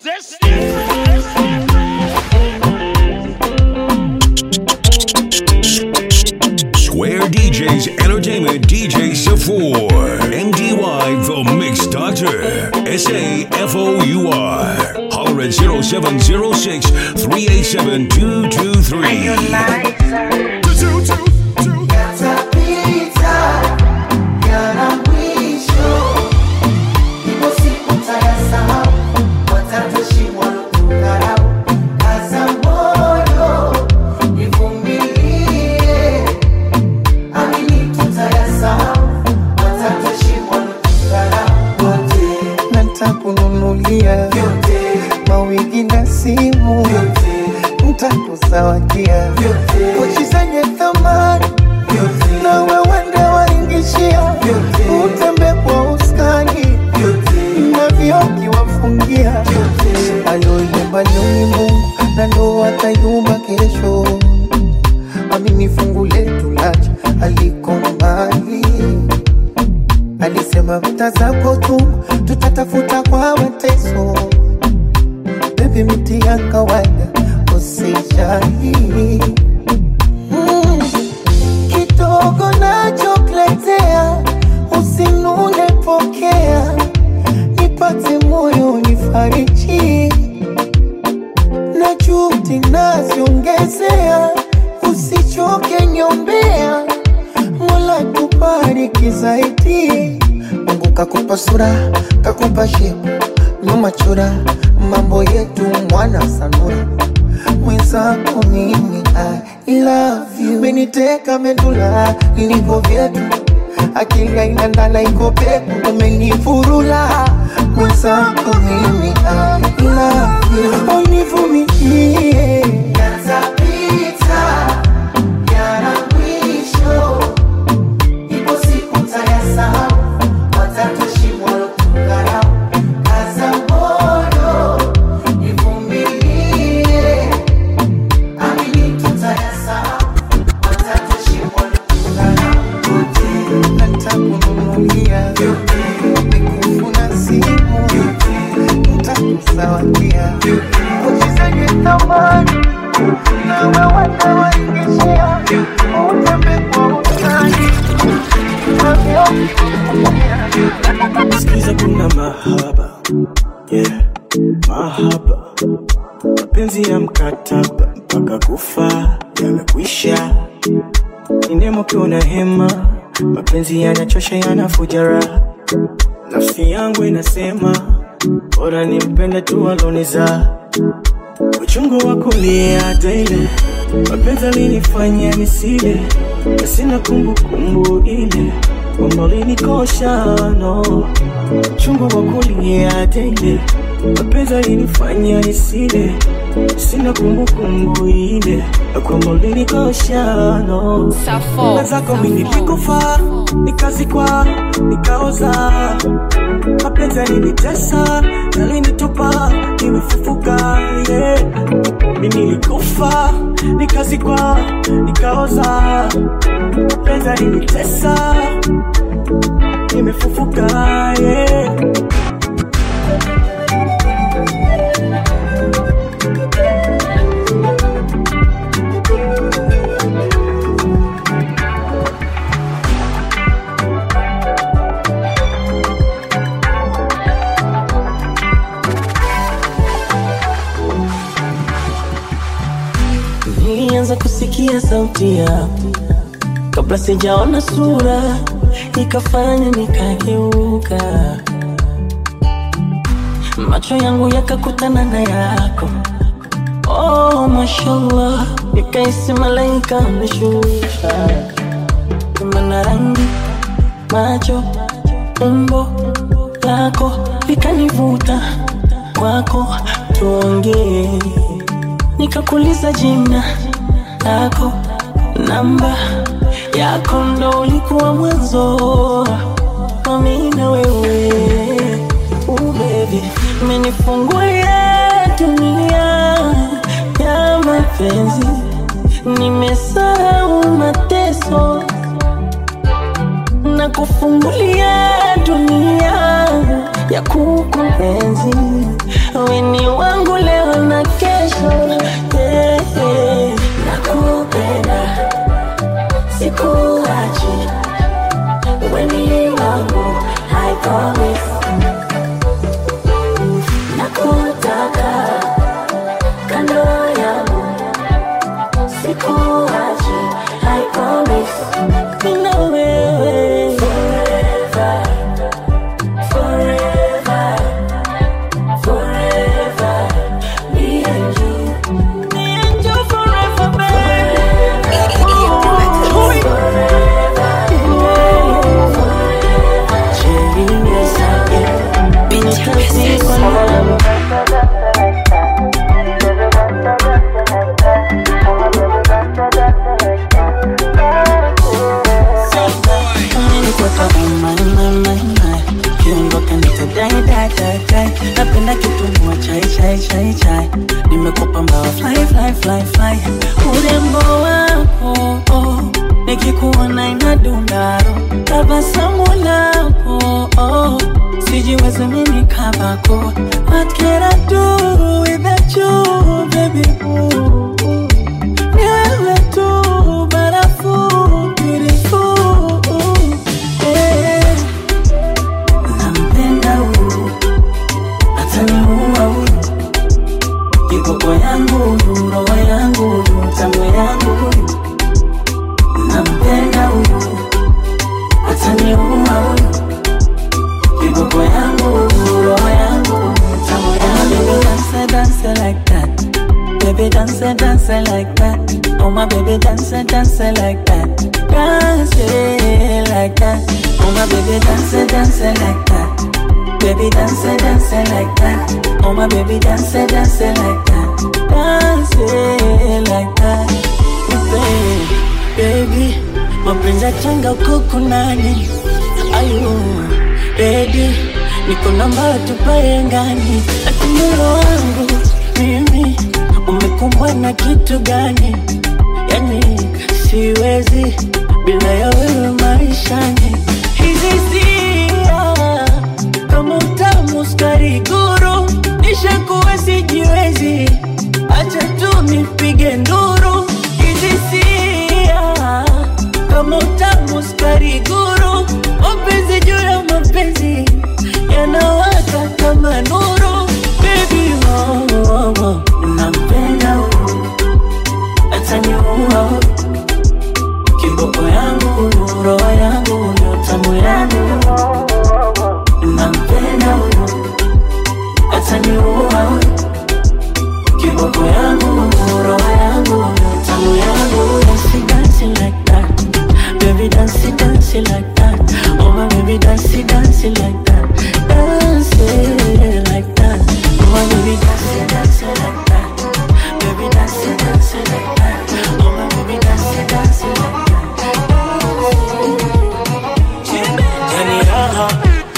Square DJs Entertainment DJ Safour. MDY The Mix Doctor. S A F O U R. Holler at 0706 387 ntakununulia mawigi na simu ntakuzawadia pochi zenye thamani na wewende waingishia utembe kwa uskani na vioki wafungia aloyumba ni Mungu na ndo atayumba kesho amini fungu letu lacha aliko mbali alisema vita zako tu tutatafuta kwa mateso bebi miti ya kawaida usijali mm. kidogo nachokuletea usinune pokea nipate moyo nifariji na juhudi naziongezea usichoke nyombea mola tubariki zaidi mungu kakupa sura kakupa shepu nyuma chura mambo yetu mwana sanura mwenzako mimi I love you meniteka medula iliko vyetu akili aina ndala iko peku umenifurula mwenzako mimi I love you univumilie yatapita yana mwisho ipo siku tayasahau watatoshimwa lotukarau kaza moyo ivumilie amini tutayasahau watatoshimwa lotukarau natakununulia mikufuna simu ntakuzawadia uchizenye thamani na wewende waingishia utembe kwa utani Sikiza kuna mahaba yeah, mahaba mapenzi ya mkataba mpaka kufa yamekwisha, ni nemo ukiwa na hema, mapenzi yanachosha yanafuja raha, nafsi yangu inasema bora nimpende tu aloniza uchungu wa kulia daily, mapenzi alinifanya nisile, na sina kumbukumbu ile kwamba ulinikosha no uchungu wa kulia daily, mapenzi alinifanya nisile, sina kumbukumbu ile na kwamba ulinikosha no Safo, na zako mimi nilikufa nikazikwa nikaoza mapenzi yalinitesa yalinitupa nimefufuka yeah. mi nilikufa nikazikwa nikaoza mapenzi yalinitesa nimefufuka yeah. Nilianza kusikia sauti yako kabla sijaona sura, ikafanya nikageuka, macho yangu yakakutana na yako. Oh, mashallah, nikaisi malaika ameshusha, mana rangi, macho, umbo lako likanivuta kwako, tuongee nikakuliza jina lako, namba yako, ndo ulikuwa mwanzo wa mimi na wewe. Uh, baby, umenifungulia dunia ya mapenzi, nimesahau mateso na kufungulia dunia ya kukuenzi. Wewe ni wa chai chai chai nimekupa mbawa fly fly fly fly urembo wako oh, nikikuona inadundaro tabasamu lako oh, sijiwezi mimi kabako what can I do without you baby ooh, ooh. Ni wewe tu barafu beautiful eh. Nampenda huyu ataniua huyu kikoko yangu huyu roho yangu huyu tamu yangu huyu nampenda huyu ataniua huyu kikoko yangu huyu roho yangu huyu tamu yangu dance dance like that baby dance dance like that oh my baby dance dance like that dance it like that oh my baby dance dance like that Baby dance, dance like that. Oh my baby dance, dance like that. Dance like that. Baby, baby, mapenzi yachanga uko kunani? Ayu, ready, niko namba tupae ngani? Ati moyo wangu mimi umekumbwa na kitu gani? Yani siwezi bila ya wewe maishani. Hizi hisia kama utamu skari guru, nishakuwa sijiwezi, acha tu nipige nduru. Hizi sia kama utamu skari guru, mapenzi juu ya mapenzi yanawaka kama nuru. Baby, oh, oh, oh. nampenda huyu, ataniua huyu kiboko yangu huyu, roho yangu huyu, tamu yangu huyu nampenda huyu, ataniua huyu, kiboko yangu huyu, roho yangu huyu, tamu yangu huyu. Dance, dance like that, baby dance, dance like that, oh my baby dance, dance like that, dance like that, oh my baby dance, dance like that, baby dance, dance like that, oh my baby dance, dance like that. Yani raha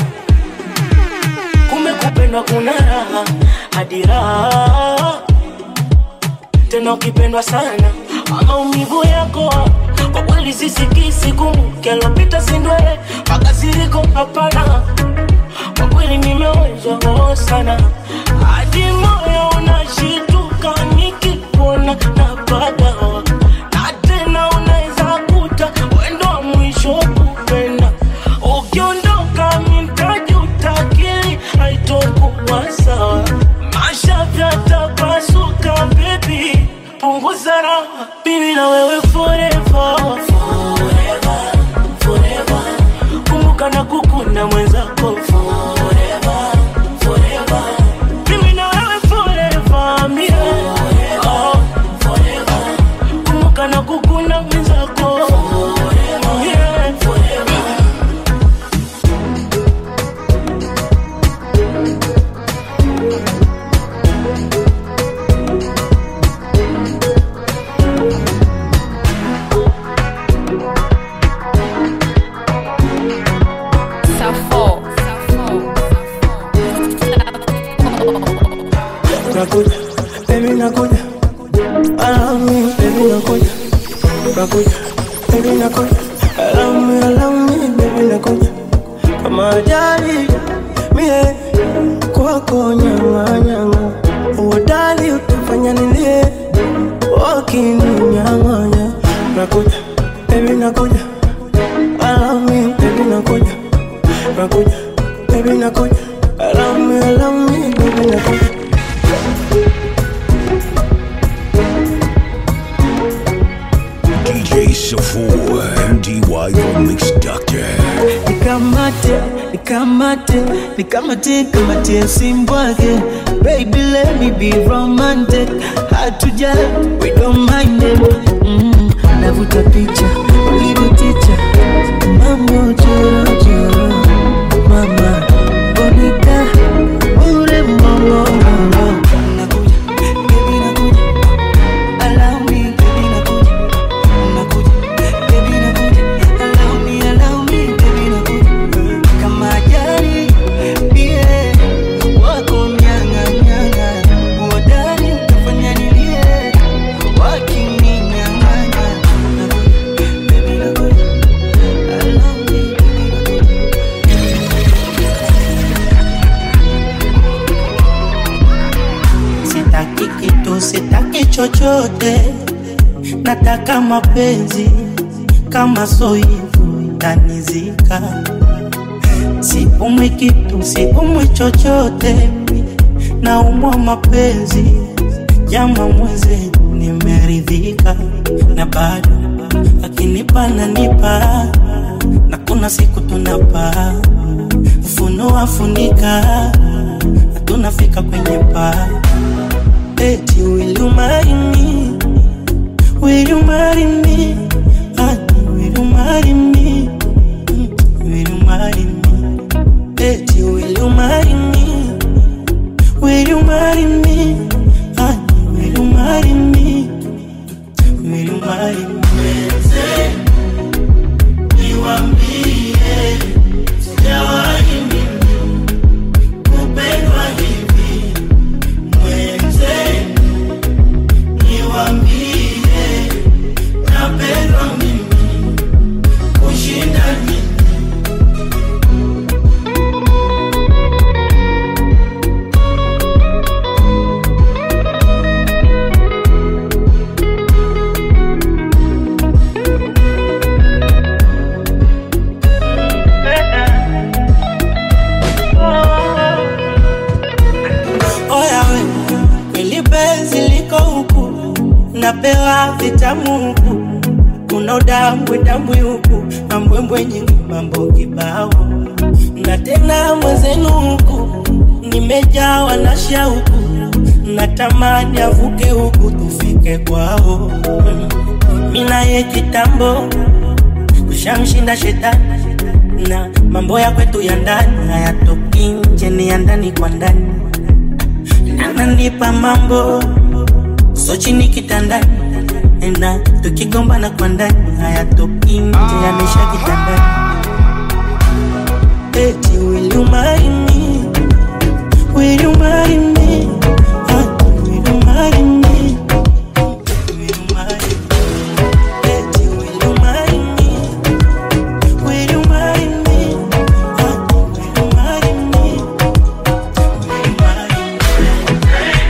kumbe kupendwa kuna raha hadi raha tena ukipendwa sana maumivu yako kwa kweli sisikisi kumbuke alopita sindwe makasiriko hapana kwa kweli nimewezwa roho sana hadi moyo unashituka nikikuona napata na tena unaweza kuta wendo wa mwisho kupenda ukiondoka mitajuta akili haitokuwa sawa masha vyatapasuka bebi punguza raha bibi na wewe forever forever forever kumbuka na kukunda mwenzako forever forever mimi na wewe forever mie oh, forever kumbuka na kukunda mwenzako yeah, forever Safo. nakuja baby nakuja allow me baby nakuja nakuja baby nakuja allow me allow me baby nakuja kama ajali mie kwako nyama nyama uodali utafanya nilie wakininyang'anya nakuja baby nakuja allow me baby nakuja nakuja baby nakuja allow me allow me baby nakuja DJ Safor, MDY The Mix Doctor. nikamate nikamate nikamate kamate simbwake baby let me be romantic hatuja we don't mind it mm, navuta picha ulivyoticha mambo jorojoro mama bonita ure mbongongoro nakuja baby nakuja allow me baby nakuja nakuja baby nakuja allow me allow me baby nakuja kama ajali bie wako nyanga nyanga sitaki kitu, sitaki chochote, nataka mapenzi kama so hivyo tanizika. Sipumwi kitu, sipumwi chochote, naumwa mapenzi jama mweze, nimeridhika na bado akinipa nanipa, na kuna siku tunapa ufunua funika, na tunafika kwenye paa eti will you marry me? Will you marry me? Honey, will you marry me? Mm, Will you marry me? Eti will you marry me? Will you marry me? Honey, will you marry me? Will you marry me? Niwaambie, sijawahi mimi kupendwa hivi mwenzenu niwambie napendwa mimi kushinda nini oya we kweli penzi liko huku napewa vitamu huku kuna udambwe dambwe huku na mbwembwe nyingi mambo kibao na tena mwenzenu huku nimejawa na shauku natamani avuke huku tufike kwao minaye kitambo tushamshinda shetani na mambo ya kwetu ya ndani hayatoki nje ni ya ndani kwa ndani ananipa mambo so chini kitandani na tukigombana kwa ndani hayatoki nje yanisha kitandani eti will you marry me will you marry me Honey, will you marry me will you marry me eti will you marry me will you marry me Honey, will you marry me will you marry me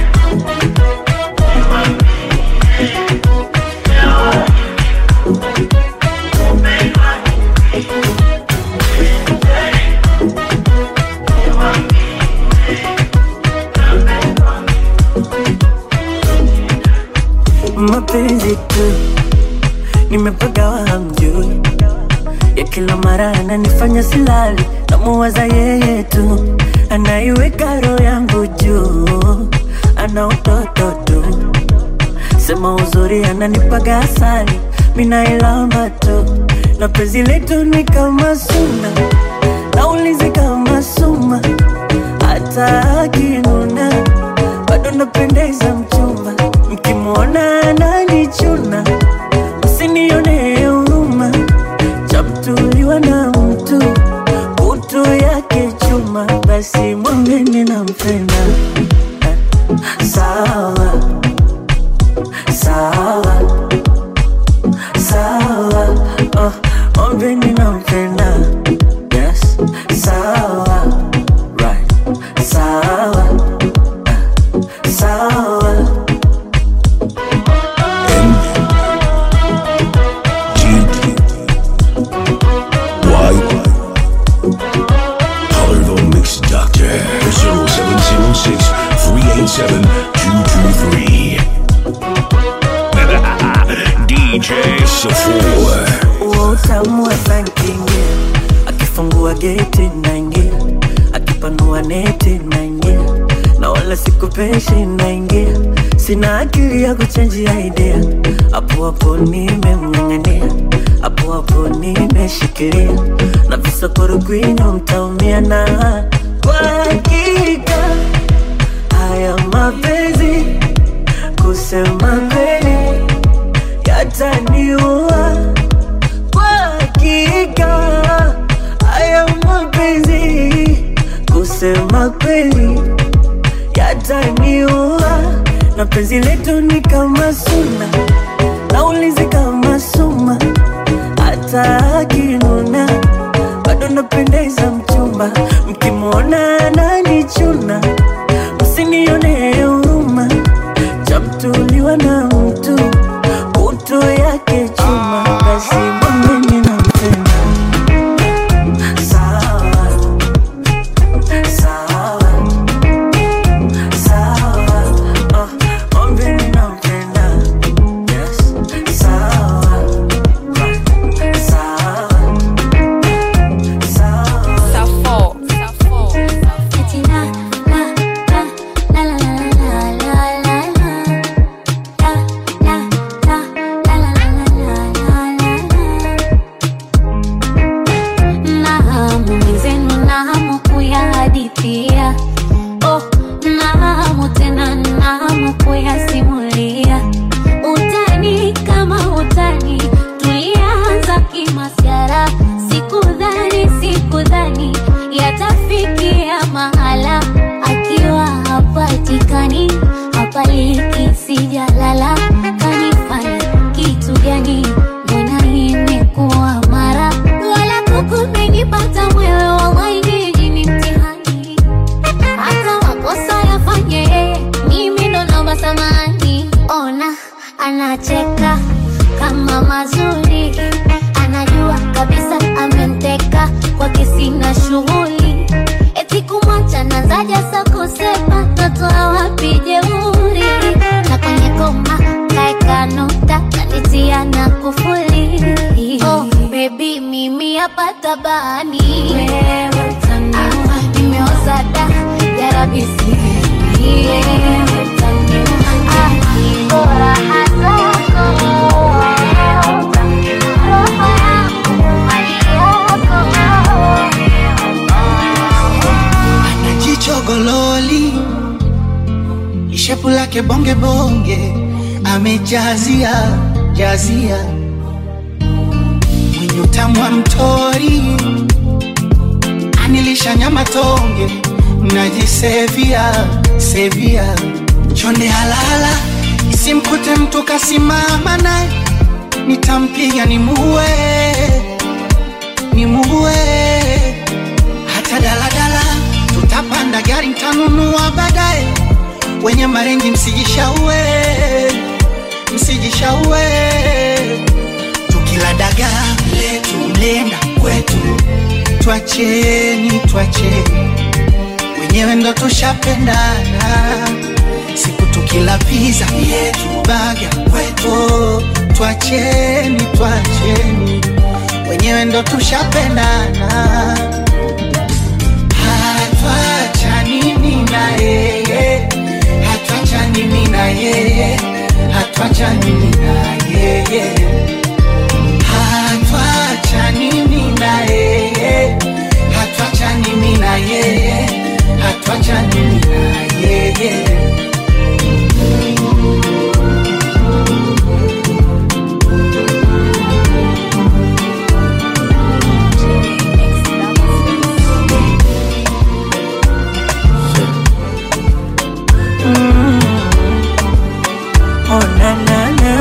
mapenzi tu nimepagawa hamjui ya kila mara ananifanya silali namuwaza yeye tu anaiweka roho yangu juu ana utoto tu sema uzuri ananipaga asali minailamba tu na penzi letu ni kama suna naulizi kama suma hata akinuna bado napendeza mchumba mkimwona ananichuna msinione huruma chamtuliwa na mtu kutu yake chuma basi mwambeni nampenda Eh, sawa sawa sawa oh, mwambeni nampenda yes sawa right sawa eh, sawa Holler the Mix Doctor 0706 387 223. DJ Safour. huo utamu wa sankingia akifungua geti naingia akipanua neti naingia na wala sikupeshi naingia sina akili ya kuchenjia idea hapo hapo nimemng'ang'ania hapo hapo nimeshikilia na visokoro kwinyo mtaumia na kwa hakika haya mapenzi kusema kweli yataniua kwa hakika haya mapenzi kusema kweli yataniua na penzi letu ni kama suna naulizi kama suma hata akinuna bado napendeza mchumba mkimwona ananichuna msinione huruma anacheka kama mazuri, anajua kabisa ameniteka kwake, sina shughuli eti kumwacha nazaja sa kusema natoa wapi jeuri, na kwenye koma kaeka nukta kanitia na kufuli. Oh, baby mimi hapa tabani wewe utaniua, nimeoza da yarabisi wewe utaniua, ah, bora hasa yako wewe utaniua, roho yangu mali yako na jicho gololi, ishepu lake bonge bonge, amejazia jazia, mwenye utamu wa mtori, anilisha nyama tonge, najisevia sevia, chonde halala, isimkute mtu kasimama naye, nitampiga nimuue, nimuue hata daladala tutapanda gari ntanunua baadaye. Wenye marengi msijishaue, msijishaue. Tukila dagaa letu mlenda kwetu, twacheni, twacheni, wenyewe ndo tushapendana. Siku tukila pizza yetu baga kwetu, twacheni, twacheni, wenyewe ndo tushapendana hatuachani mimi na yeye, hatuachani mimi na yeye, hatuachani mimi na yeye, hatuachani mimi na yeye, hatuachani mimi na yeye, hatuachani mimi na yeye. Oh, na, na, na.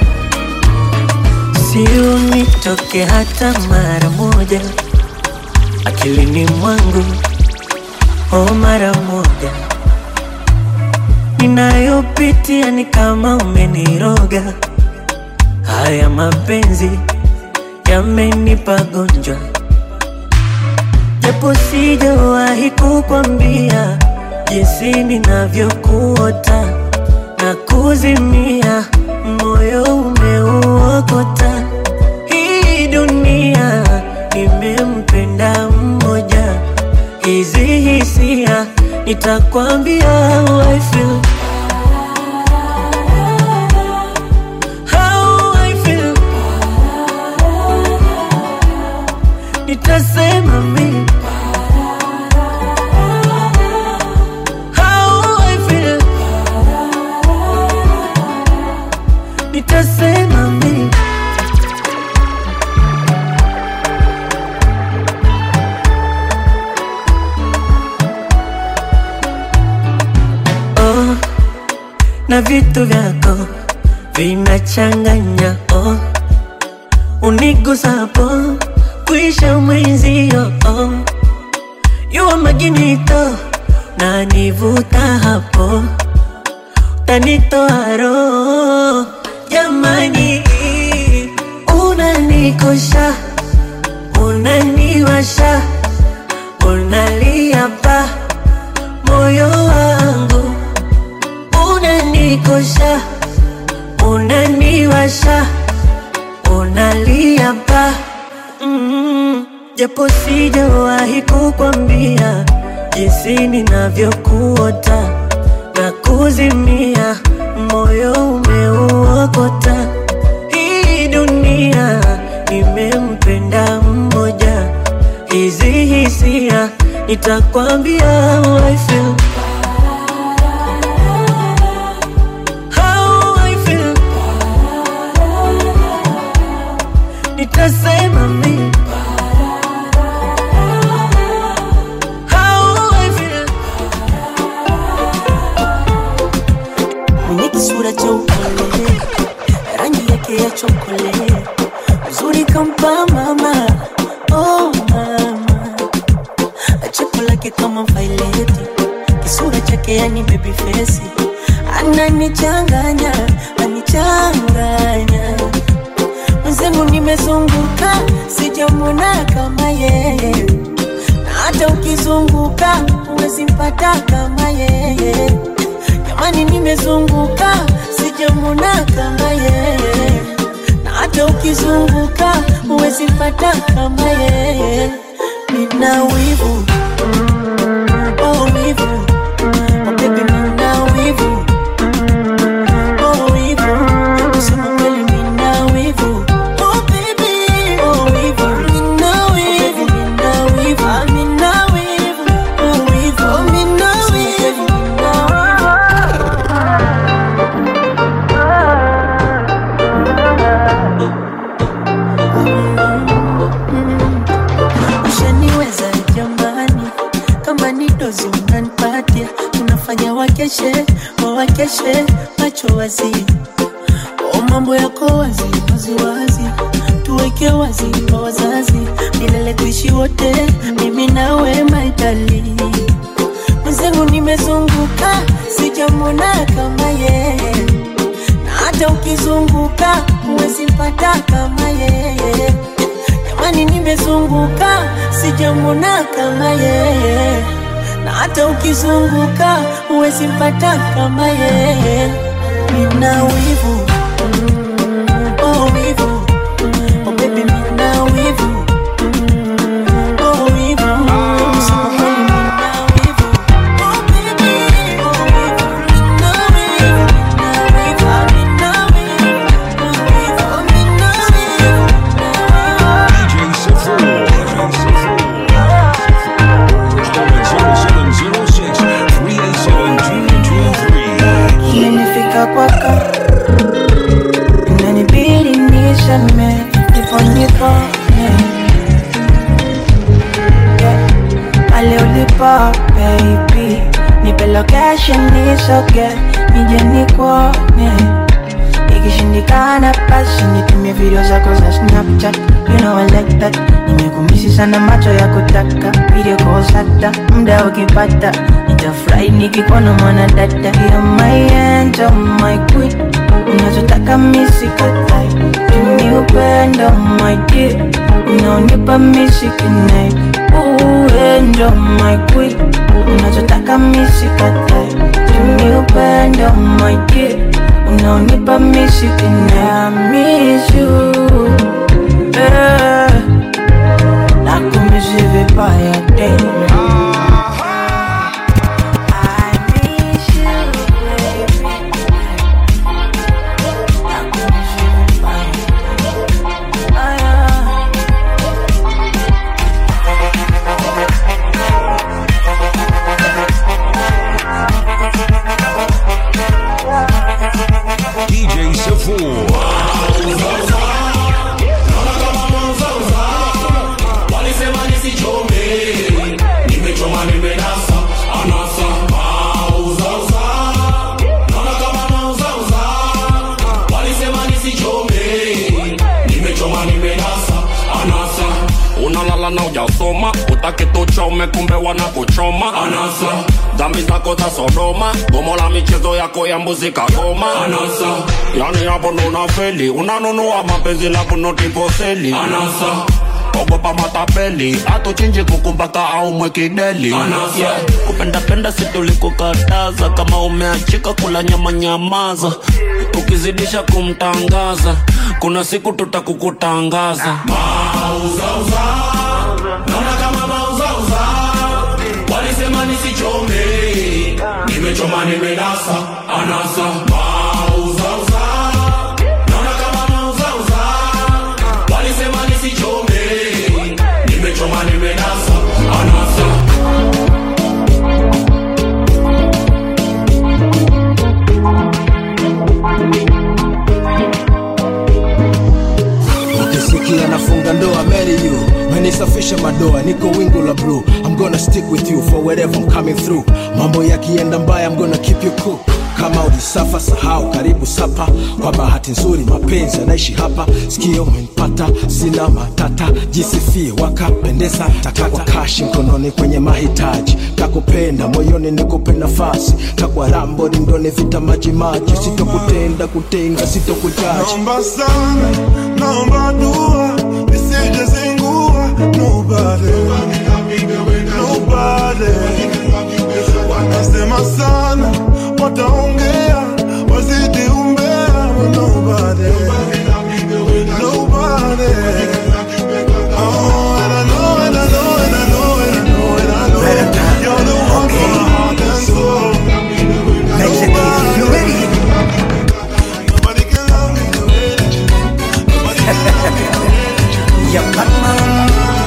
Si unitoke hata mara moja akilini mwangu, oh, mara moja ninayopitia ni kama umeniroga. Haya mapenzi yamenipa gonjwa, japo sijawahi kukwambia jinsi ninavyokuota na kuzimia, moyo umeuokota. Hii dunia nimempenda mmoja, hizi hisia nitakwambia how I feel. How I feel. Nitasema mimi how I feel. Nitasema mimi oh, na vitu vyako vinachanganya oh, unigusapo kuisha mwenzio oh, yuwa maginito na nivuta hapo tanitoa roho jamani, unanikosha unaniwasha unalia pa moyo wangu unanikosha unaniwasha unalia pa mm, japo sijawahi kukwambia jinsi ninavyokuota na kuzimia, moyo umeuokota. Hii dunia nimempenda mmoja, hizi hisia nitakwambia how I feel. How I feel. Nitasema mimi how I feel. mwenye kisura cha upole, rangi yake ya chokole, uzuri kampa mama, oh mama, cheko lake kama vaileti, ananichanganya anichanganya mwenzenu nimezunguka sijamwona kama yeye na hata ukizunguka huwezi mpata kama yeye jamani nimezunguka sijamwona kama yeye na hata ukizunguka huwezi mpata kama yeye nina wivu oh wivu oh baby nina wivu oh wivu kusema kweli nina wivu oh baby oh wivu nina wivu nina wivu ah nina wivu oh wivu oh nina wivu ushaniweza jamani kama ni dozi unanipatia unafanya wakeshe wawakeshe macho wazi o mambo yako wazi wazi wazi tuweke wazi kwa wazazi milele tuishi wote mimi nawe maitali mwenzenu nimezunguka sijamwona kama yeye na hata ukizunguka huwezi mpata kama yeye jamani nimezunguka sijamwona kama yeye na hata ukizunguka huwezi mpata kama yeye nina wivu oh wivu oh baby nina wivu oh wivu kusema kweli nina wivu oh baby oh wivu nina wivu nina wivu ah nina wivu oh wivu oh nina wivu DJ Safour. Call 0706-387-223. Imenifika kwaka inanibidi niseme ndipo nikone yeah. pale ulipo baby nipe location nisoge nije nikuone ikishindikana basi nitumie video zako za snapchat you know I like that nimekumisi sana macho ya kutaka video calls hata muda ukipata nitafurahi nikikuona mwana dada ya my angel my queen unachotaka misikatai tumi upendo my dear unaonipa misikinai uendo my queen unachotaka misikatai tumi upendo my dear unaonipa misikinai I miss you eh. nakumisi vibaya tena I miss you, baby. Nakumisi vibaya tena. Aya. DJ Safour. walisema nisichome nimechoma nimenasa anasa mauzauza naona kama mauzauza walisema nisichome nimechoma nimenasa anasa unalala na ujasoma utaki tuchome kumbe wanakuchoma anasa dhambi zako za sodoma gomo la michezo yako ya mbuzi kagoma anasa yani hapo ndo unafeli unanunua mapenzi la kunotiposeli anasa ogopa matapeli atuchinji kukumbaka au mwekideli yeah. kupendapenda situlikukataza kama umeachika kula nyama nyamaza ukizidisha kumtangaza kuna siku tutakukutangaza mauzauza naona kama mauzauza walisema nisichome nimechoma nimenasa anasa mauzauza naona kama mauzauza walisema nisichome nimechoma nimenasa anasa ukisikia nafunga ndoa marry you menisafisha madoa niko wingu la blue i'm gonna stick with you for wherever i'm coming through mambo yakienda mbaya i'm gonna keep you cool kama ulisafa sahau karibu sapa kwa bahati nzuri mapenzi yanaishi hapa sikio umenipata sina matata jisifie wakapendeza takwa kashi mkononi kwenye mahitaji takupenda moyoni nikupe nafasi takwa rambo lindoni vita majimaji sitokutenda kutenga sitokujaji Naomba sana, naomba dua, nisije zingua. Nobody, nobody. Wanasema sana, wataongea, wazidi umbea. Nobody, nobody. Oh, and I know, and I know, and I know, and I know, and I know. You're the one for my heart and soul. Mexican, you ready? Nobody can love me the way that you do. Nobody can love me the way that you do. Yeah, Batman.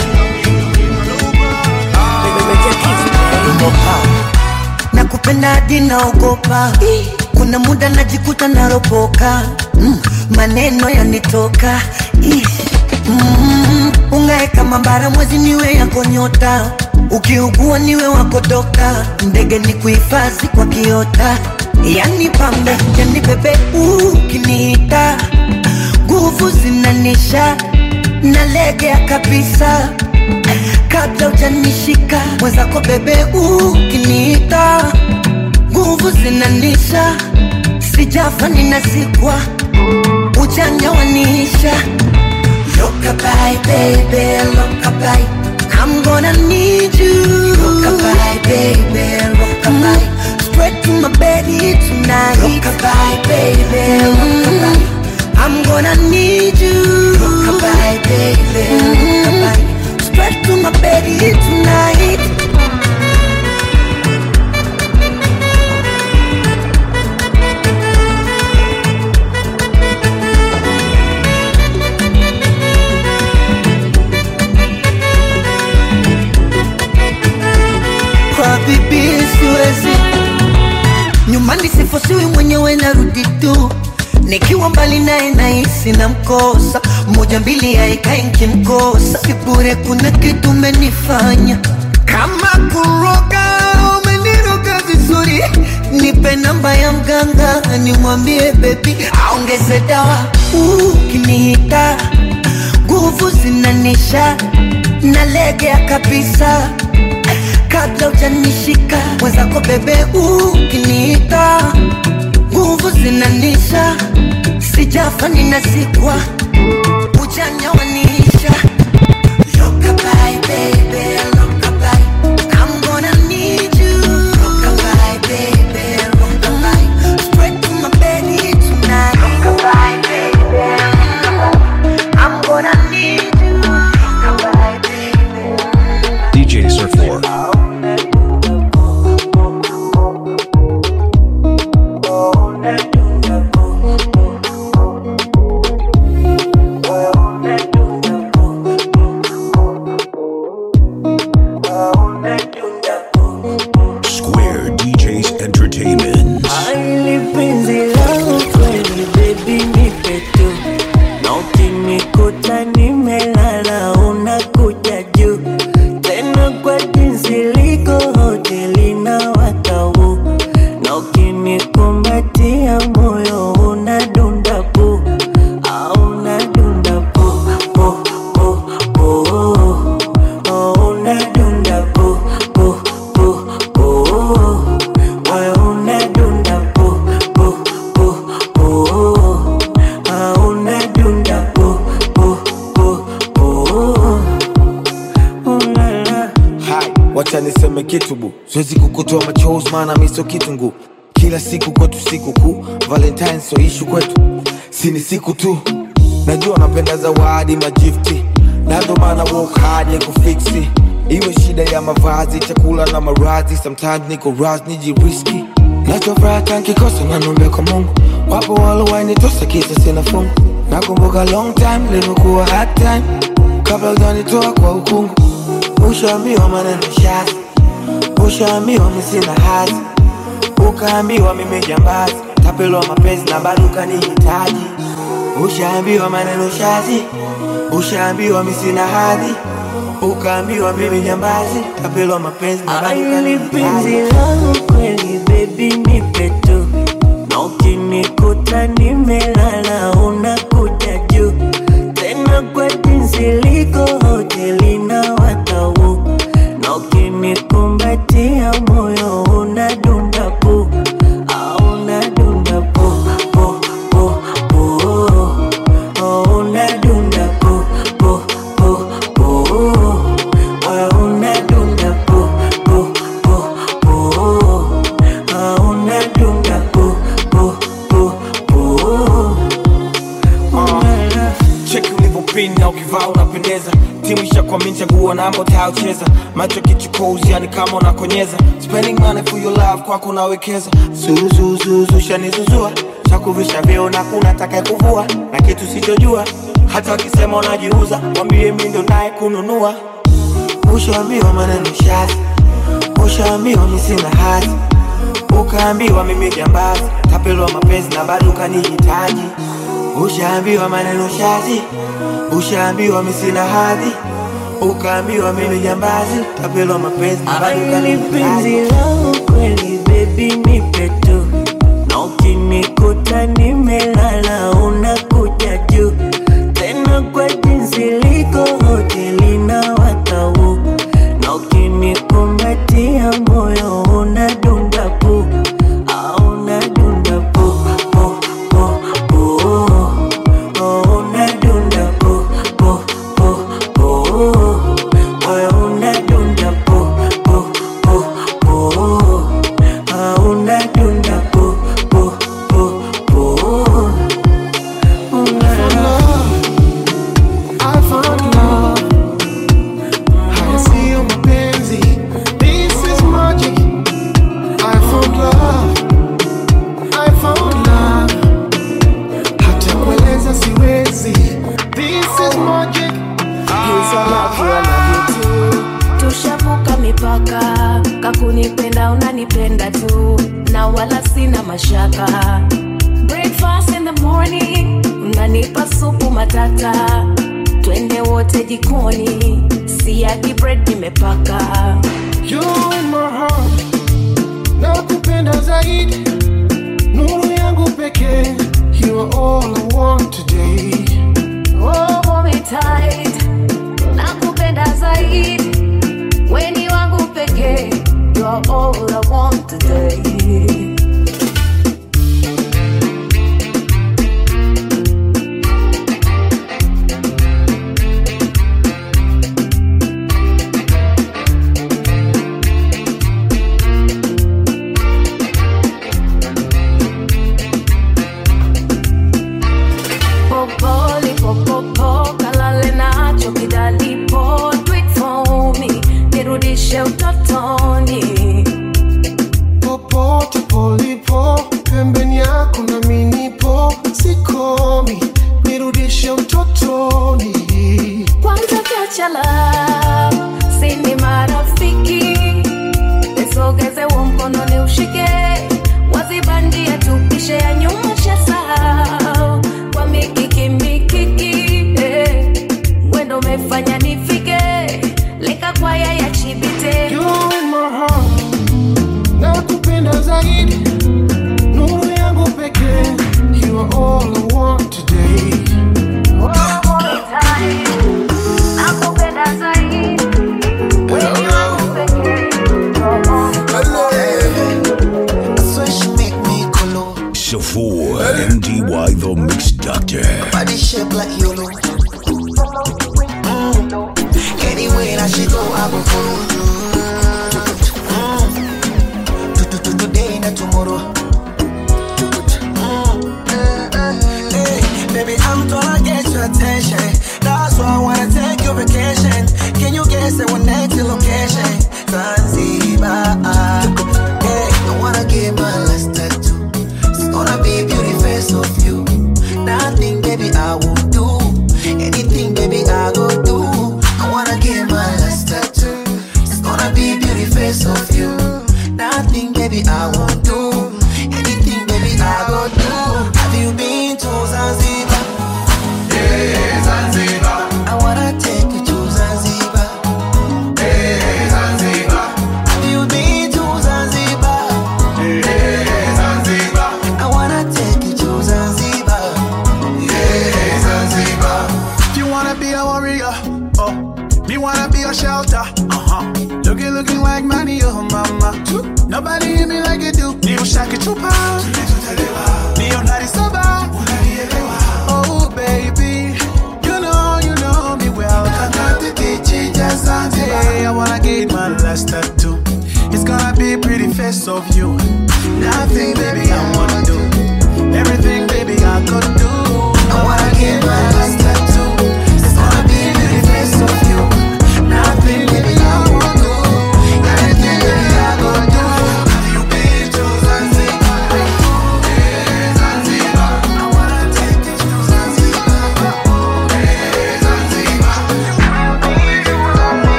nakupenda hadi naogopa kuna muda najikuta naropoka mm, maneno yanitoka Ih, mm, ungae kama bara mwezi niwe yako nyota ukiugua niwe wako dokta ndege ni kuhifadhi kwa kiota yani pambe yani bebe ukiniita nguvu zinanisha nalegea kabisa kabla ujanishika mwenzako bebe ukiniita nguvu zinanisha sijafa ninazikwa ujanja waniisha Lokabai, baby, lokabai I'm gonna need you Lokabai, baby, lokabai Straight to my bed tonight Lokabai, baby, lokabai I'm gonna need you Lokabai, baby, lokabai Straight to my bed tonight kwa bibi siwezi nyumbani sifosiwi mwenyewe narudi tu nikiwa mbali naye nahisi na mkosa moja mbili yaikae nkimkosa sibure kuna kitu umenifanya kama kuroga umeniroga vizuri nipe namba ya mganga nimwambie bebi aongeze dawa ukinihita nguvu zinanisha nalegea kabisa kabla ujanishika mwenzako bebe ukiniita nguvu zinanisha sijafa ninazikwa ujanja waniisha Lokabai, baby, lokabai. I'm gonna need you. Lokabai, baby, lokabai. Straight to my bed tonight. Lokabai, baby, lokabai. I'm gonna need you. Lokabai, baby. DJ Sir 4. Square DJs Entertainment. Aili penzi langu kweli baby nipe tu na ukinikuta nimelala unakuja juu tena kwa jinsi liko hoteli na watau na ukinikumbatia moyo unadunda pu au unadunda pu pu pu pu oh, unadunda pu pu pu pu moyo unadunda pu pu pu pu ah, unadunda pu pu pu pu oh, la, la. Hai, wacha niseme kitu bu, siwezi kukutoa machozi maana mi sio kitunguu. Kila siku kwetu siku kuu, Valentine so ishu kwetu, si ni siku tu. Najua napenda zawadi majifti, na ndo maana work hard ya kufiksi. Iwe shida ya mavazi, chakula na maradhi, sometimes niko raz nijiriski. Nachofuraha tankikosa nanombe kwa Mungu, wapo walowainitosa kisa sina fungu. Nakumbuka long time livyokuwa hard time, kabla ujanitoa kwa ukungu. Ushaambiwa maneno shazi, ushaambiwa mi sina hazi, ukaambiwa mimi jambazi, tapelwa mapenzi na bado ukanihitaji. Ushaambiwa maneno shazi, ushaambiwa mi sina hadhi, ukaambiwa mimi jambazi, tapelwa mapenzi na bado Aili penzi ukanihitaji. langu kweli baby nipe tu ukivaa unapendeza timu ishakwamini chaguo namba utayocheza macho kichukozi yani kama unakonyeza spending money for your love kwako unawekeza zuzuzuzu shanizuzua chakuvisha vyeo na kuna taka kuvua na kitu sichojua hata wakisema unajiuza mwambie mi ndo naye kununua ushaambiwa maneno shazi ushaambiwa mi sina hati ukaambiwa mimi jambazi tapelwa mapenzi na bado ukanihitaji ushaambiwa maneno shazi ushaambiwa mi sina hadhi ukaambiwa mimi jambazi tapelwa mapenzi na bado Ni penzi ukanihitaji langu kweli baby nipe tu na ukinikuta nimelala unakuja juu tena kwa jinsi liko hoteli na watau na ukinikumbatia moyo unadunda pu au unadunda pu pu pu pu oh, unadunda pu pu pu pu moyo unadunda pu pu pu pu ah, unadunda pu pu pu pu I found love. Haya siyo mapenzi. This is magic. I found love. I found love. Hata kueleza siwezi. This is magic. Yes, I love you, I love you too. tushavuka mipaka kakunipenda unanipenda tu na wala sina mashaka breakfast in the morning unanipa supu matata twende wote jikoni siagi bread nimepaka You in my heart. Nakupenda zaidi. Nuru yangu pekee. You are all I want today. Oh, hold me tight. nakupenda zaidi weni wangu pekee You're all I want today popoli popopo kalale nacho kidalipo do it for me nirudishe utotoni popote polipo pembeni yako na minipo sikomi nirudishe utotoni kwanza kiachala sini marafiki nisogeze wa mkononi ushike wazibandia tupishe ya nyuma shasahau kwa mikiki mikiki eh. wendo umefanya nifike leka kwaya ya chibite You in my heart nakupenda zaidi nuru yangu pekee you are all I want today nakupenda zaidi weni wangu pekee Safor MDY the Mix Doctor. Body shape like YOLO. Mm. Anyway, that she go, I go follow. Mm. To- to- to- Today, not tomorrow. Mm. Hey, baby, I'm gonna get your attention. That's why I wanna take your vacation. Can you guess the one next location? Zanzibar. Hey, I wanna give my last tattoo. It's gonna be beauty face of you. Nothing, baby, I will do. Anything, baby, I go do. I wanna give my last tattoo. It's gonna be beauty face of you. Nothing, baby, I won't do.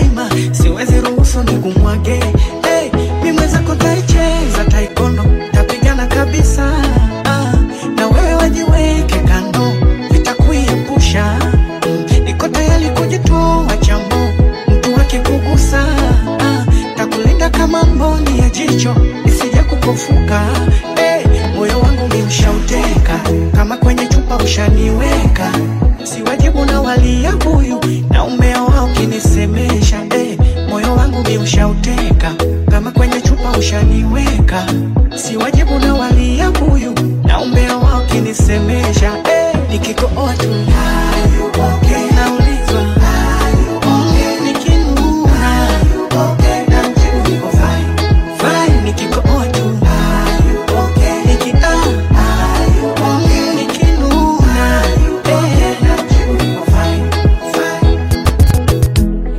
daima siwezi ruhusu nikumwage hey, mi mwenzako taicheza taikondo tapigana kabisa ah, na wewe wajiweke kando vitakuiepusha mm, niko tayari kujitoa chambo mtu akikugusa ah, takulinda kama mboni ya jicho isije kupofuka hey, moyo wangu mi ushauteka kama kwenye chupa ushaniweka si wajibu na walia buyu na umea wao ukinisemesha hey, moyo wangu mi ushauteka kama kwenye chupa ushaniweka si wajibu na walia buyu na umea wao ukinisemesha hey, nikikooa tu naulizwa mm, nikinuna namjibu niko fine, fine, nikikooa tu Niki- ah, mm, nikinuna eh, namjibu niko fine, fine.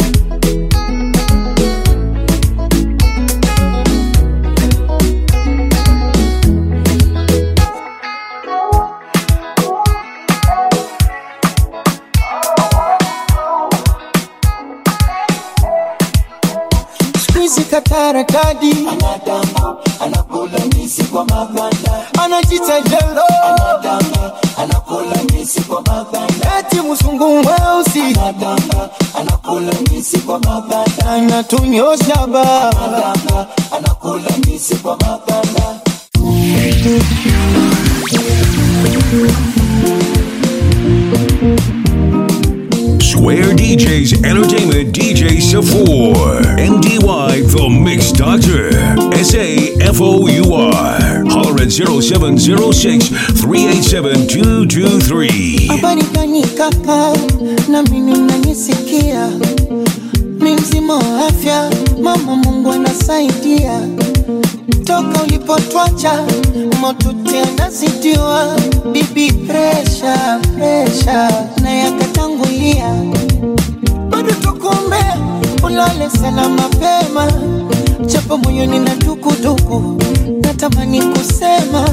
Squeezy katara kadi anadanga anakula misi kwa maganda anajita jelo anadanga anakula misi kwa maganda eti mzungu mweusi anadanga anakula misi kwa maganda anatunyosha baba anadanga anakula misi kwa maganda Square DJs Entertainment DJ Safor. MDY The Mix Doctor. S A F O U R. Holler at 0706 387 223. habari gani kaka na mimi mnanisikia mi mzima wa afya mama mungu anasaidia toka ulipotwacha motuti anazidiwa bibi presha presha na yakatangulia bado tukumbe ulale sana mapema japo moyoni na dukuduku natamani kusema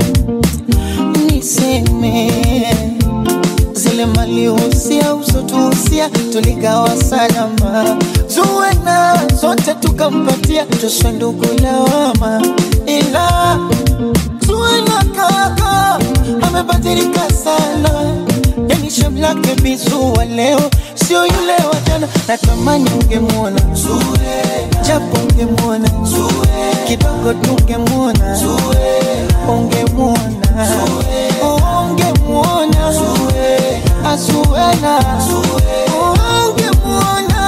niseme zile malihusia usotuhusia tuligawa salama zuwena zote tukampatia tuswe ndugu lawama ila zuwena kaka amebadilika sana yani shem lake bizua leo sio yule wa jana natamani ungemwona japo ungemwona kidogo tungemwona ungemwona ungemwona azuena ungemwona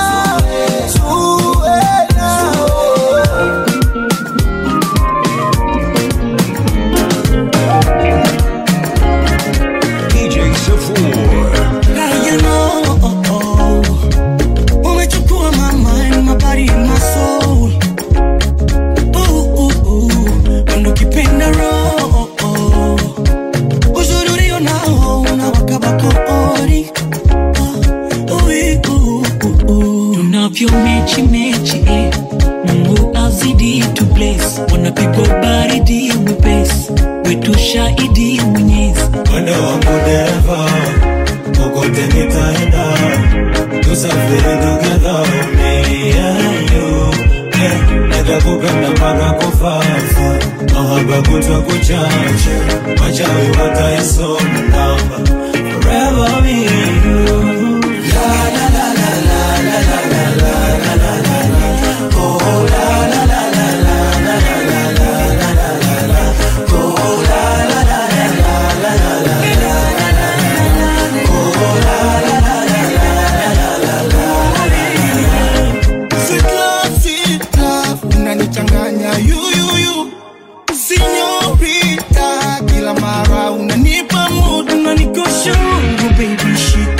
zuena DJ Safor. Now you know, oh, oh. umechukua my mind, my body and my soul. Ooh, ooh, ooh. Ndo kipenda roho, uzuri ulio nao unawaka bakori. Ui, uh, uh, uh. tunavyo mechi mechi eh. mungu azidi tu bless wanapigwa baridi mwepesi wetu shahidi mwenyezi Mwendo wangu dereva, kokote nitaenda, tusafiri together, me and you. Yeah, nitakupenda mpaka kufafa, mahaba kutwa kuchache, wachawi wataisoma namba, forever me and you. La la la la la la la la la la la la la. Oh la la la la la la la la la la la la la. Oh la la la la la la la la la. Sweet love, sweet love, unanichanganya yuyuyu sinyorita kila mara unanipa mood unanikosha Mungu baby shit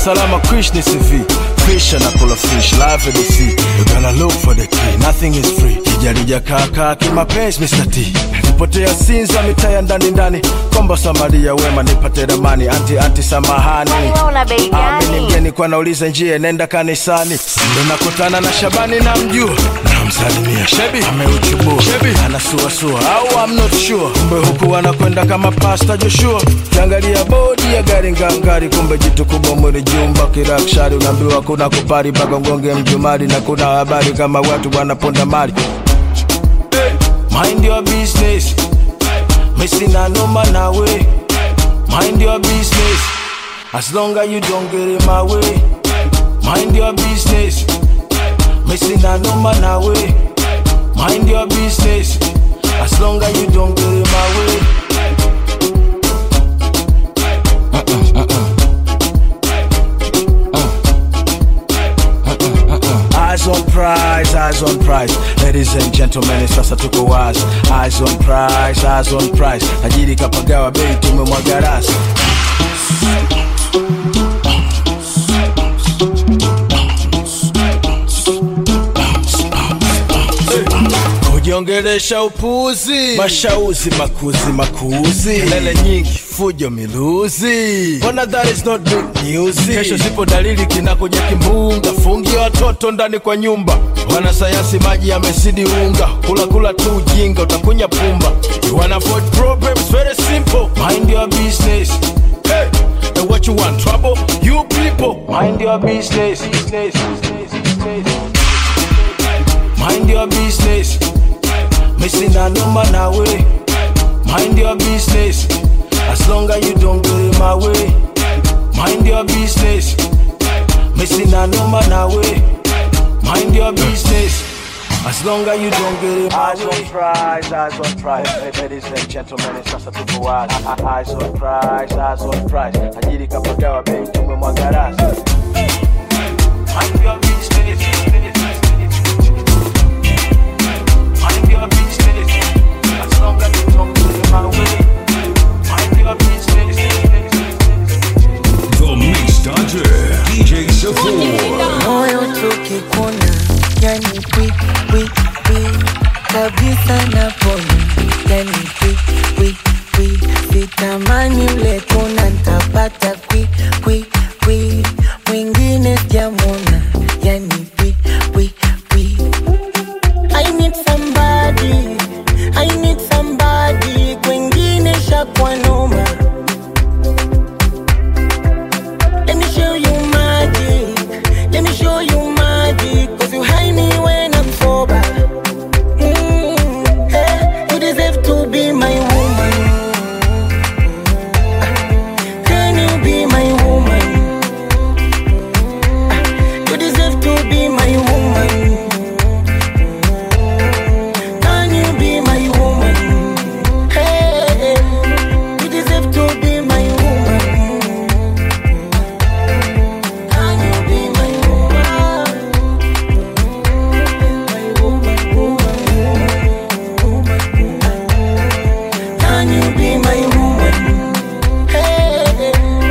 salama krish ni cv fish anakula fish live at the sea you gotta look for the key nothing is free kijarija kaka kimapenzi mr t nipotea sinza mitaya ndani ndani komba samaria wema nipate ramani anti anti samahani una bei Ah, mimi ni gani? mgeni kwa nauliza njia nenda kanisani ndo nakutana na shabani na mjua namsalimia shebi ameuchubua shebi anasuasua au I'm not sure kumbe huku anakwenda kama pasta joshua kiangalia bodi ya gari ngangari kumbe jitu kubwa mwili jumba kirakshari unaambiwa kuna kupari mpaka ngonge mjumari na kuna habari kama watu wanaponda mali mind your business misina noma nawe mind your business as long as you don't get in my way mind your business misina noma nawe mind your business as long as you don't get in my way Eyes on prize, eyes on prize. Ladies and gentlemen, sasa tuko wazi. Eyes on prize, eyes on prize. Tajiri kapagawa bei tumemwaga rasi. kujiongelesha upuzi, mashauzi makuzi makuzi, kelele nyingi, fujo miluzi. Mbona that is not good news? Kesho zipo dalili kinakuja kimbunga, fungia watoto ndani kwa nyumba. Wanasayansi maji yamezidi unga, kula kula tu ujinga, utakunya pumba. You wanna avoid problems, very simple. Mind your business. Hey, and what you want, trouble? You people, mind your business. business, business, business. Mind your business. Missing a number now way. Mind your business. As long as you don't get in my way. Mind your business. Missing a number now way. Mind your business. As long as you don't get in my eyes way. on prize, eyes on prize. Ladies and gentlemen, it's just a people wise. Eyes on prize, eyes on prize. Ajiri kapagawa bei tumemwaga rasi. Mind your business. Mind your business. As long as you don't get in my way. Mind your business. The Mix Dodger, DJ Safor. moyo tukikuna yani kwi kwi kwi kabisa napona yani kwi kwi kwi sitamani ule kuna ntapata kwi kwi kwi mwingine sijamona yani kwi kwi kwi I need somebody, I need somebody, kwengine shakwa noma. Let me show you magic, let me show you magic, cause you hide me when I'm sober. Mm, eh, you deserve to be my woman. Can you be my woman? You deserve to be my woman. Can you be my woman? Hey, you deserve to be my woman. Can you be my woman? My woman, woman, woman. Can you be my woman? Hey.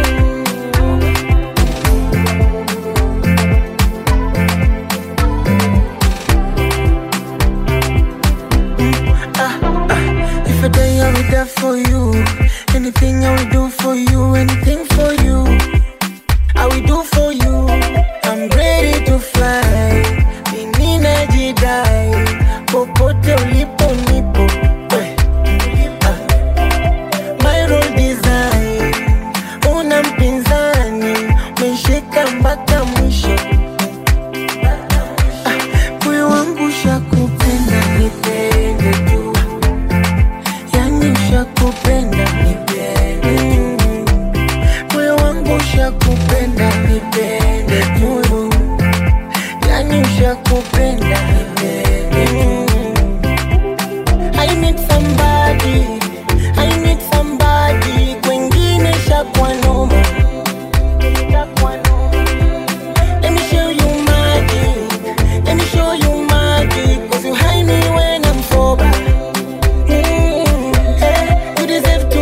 If I die, I will die for you. Anything I will do for you, anything for you. I will do for you. I'm ready to fly. Mimi najidai. Popote ulipo nipo. Eh. Ah. My role design. Una mpinzani. Meshika mpaka mwisho. Ah. Moyo wangu shakupenda nipende tu. Yani ushakupenda nipende tu. Moyo wangu ushakupenda nipende tu. Yani ushakupenda nipende tu. I need somebody, I need somebody, kwengine shakwa noma. Shakwa noma. Let me show you magic, let me show you magic, cause you hide me when I'm sober. Mm, eh, you deserve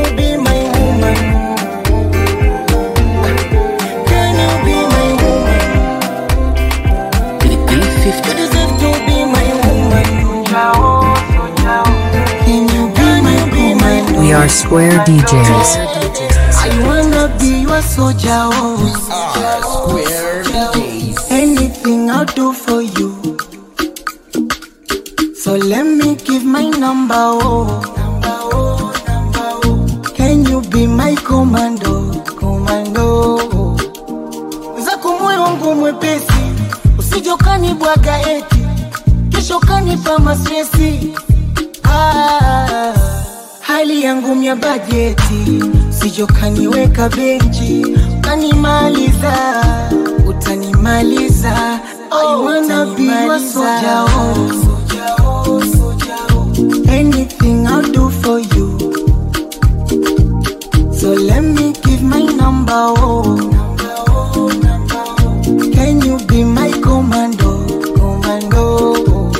Square DJs. I wanna be your soldier, oh. Anything I'll do for you. So let me give my number, oh. Can you be my commando, commando? Zako moyo wangu mwepesi, usije ukanibwaga eti kesho kanipa mastresi. Ah, hali yangu mya bajeti, usije ukaniweka benchi, ukanimaliza, utanimaliza. I wanna be your soldier, oh. Anything I'll do for you. So let me give my number, oh. Can you be my commando, commando?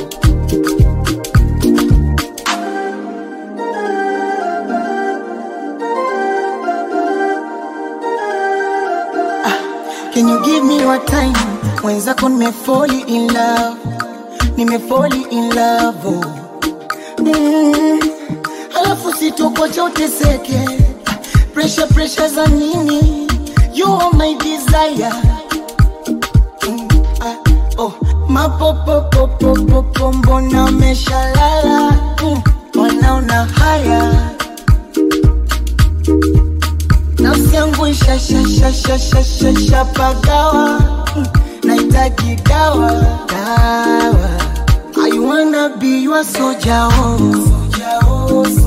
Ah, Can you give me your time? Mwenzako nimefoli in love, nimefoli in love, oh. Mm, alafu sitokocha uteseke pressure pressure za nini you are my desire mm, ah, oh. mapopopopopopo mbona umeshalala mm, wanaona haya nafsi yangu ishashashashashashapagawa mm, nahitaji dawa dawa I wanna be your soldier, oh.